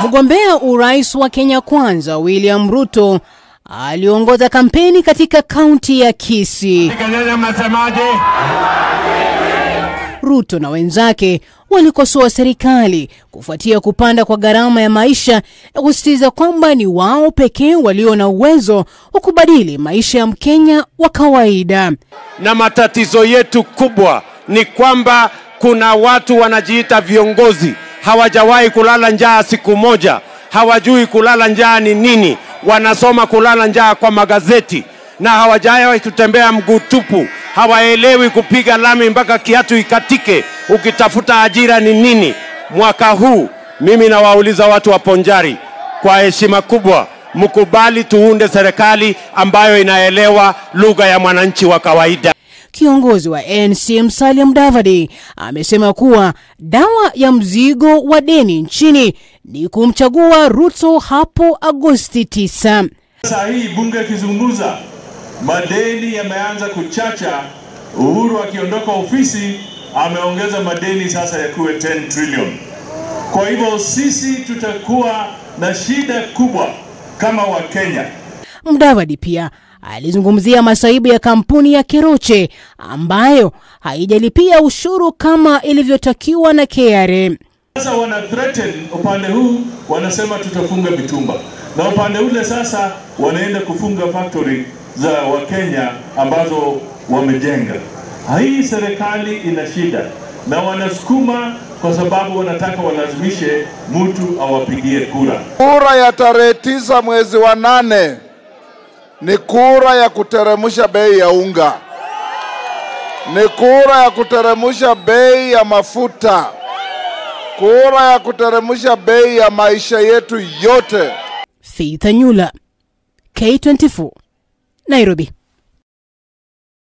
Mgombea urais wa Kenya Kwanza William Ruto aliongoza kampeni katika kaunti ya Kisii. Kelele mnasemaje? Ruto na wenzake walikosoa serikali kufuatia kupanda kwa gharama ya maisha na kusisitiza kwamba ni wao pekee walio na uwezo wa kubadili maisha ya Mkenya wa kawaida. Na matatizo yetu kubwa ni kwamba kuna watu wanajiita viongozi, hawajawahi kulala njaa siku moja, hawajui kulala njaa ni nini, wanasoma kulala njaa kwa magazeti na hawajawahi kutembea mguu tupu, hawaelewi kupiga lami mpaka kiatu ikatike, ukitafuta ajira ni nini. Mwaka huu mimi nawauliza watu wa Ponjari kwa heshima kubwa, mkubali tuunde serikali ambayo inaelewa lugha ya mwananchi wa kawaida. Kiongozi wa ANC Musalia Mudavadi amesema kuwa dawa ya mzigo wa deni nchini ni kumchagua Ruto hapo Agosti 9. Saa hii bunge ikizungumza, madeni yameanza kuchacha. Uhuru akiondoka ofisi ameongeza madeni sasa yakuwe 10 trillion. Kwa hivyo sisi tutakuwa na shida kubwa kama Wakenya. Mudavadi pia alizungumzia masaibu ya kampuni ya Keroche ambayo haijalipia ushuru kama ilivyotakiwa na KRA. Sasa wana threaten upande huu, wanasema tutafunga mitumba, na upande ule sasa wanaenda kufunga factory za Wakenya ambazo wamejenga. Hii serikali ina shida na wanasukuma kwa sababu wanataka walazimishe mtu awapigie kura. Kura ya tarehe tisa mwezi wa nane ni kura ya kuteremsha bei ya unga, ni kura ya kuteremsha bei ya mafuta, kura ya kuteremsha bei ya maisha yetu yote. Faith Anyula, K24, Nairobi.